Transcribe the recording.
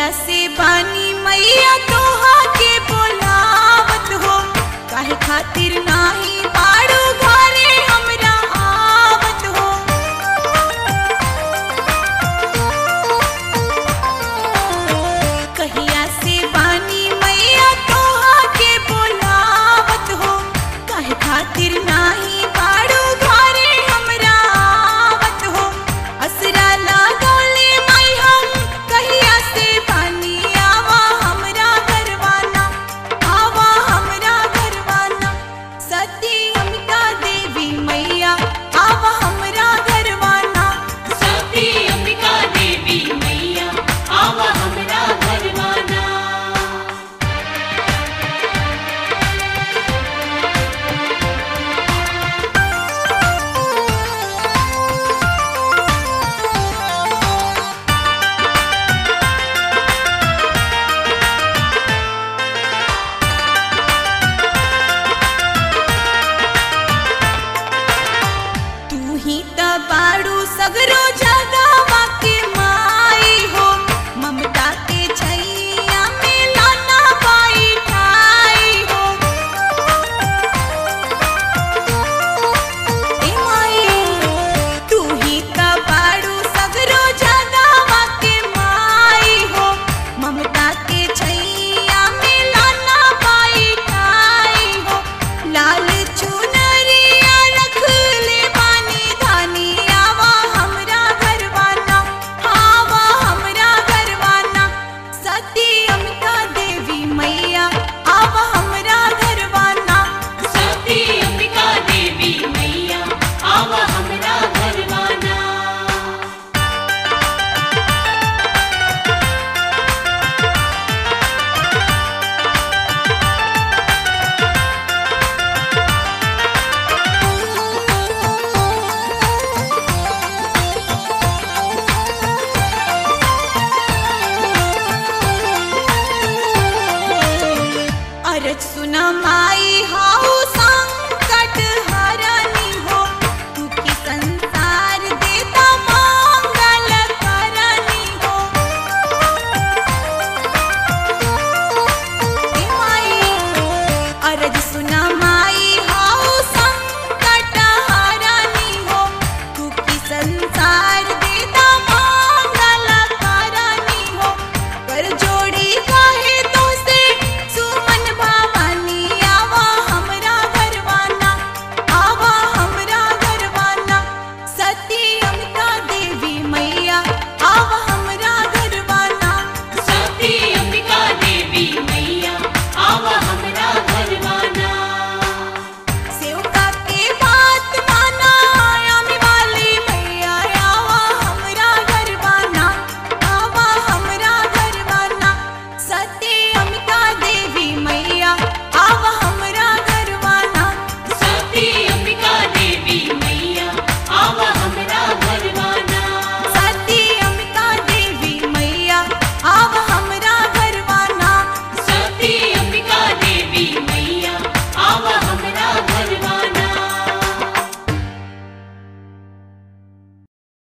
कहिया से बानी मैया तोहा के बोलावत हो काहे खातिर नाही बाड़ू घरे हमरा आवत हो कहिया से बानी मैया तोहा के बोलावत हो काहे खातिर नाही बाड़ू घरे हमरा आवत हो असरा लागोले माई हम कहिया से बानी आवा हमरा घरवाना आवा हमरा घरवाना सती अमिका देवी मैया आवा हमरा घरवाना सती अंबिका देवी मैया आवा हमरा घरवाना तू ही त बाड़ू सगरो जगावा के माई हो ममता के छैया में लाना पाई ठाई हो ए माई तू ही त बाड़ू सगरो जगावा के माई हो ममता के छैया में लाना पाई ठाई हो लाल चुनरिया रख ले बानी धानी आवा हमरा घरवाना आवा हमरा घरवाना सती अमिका देवी मैया आवा हमरा घरवाना सती अंबिका देवी मैया आवा हमरा घरवाना अरज सुना माई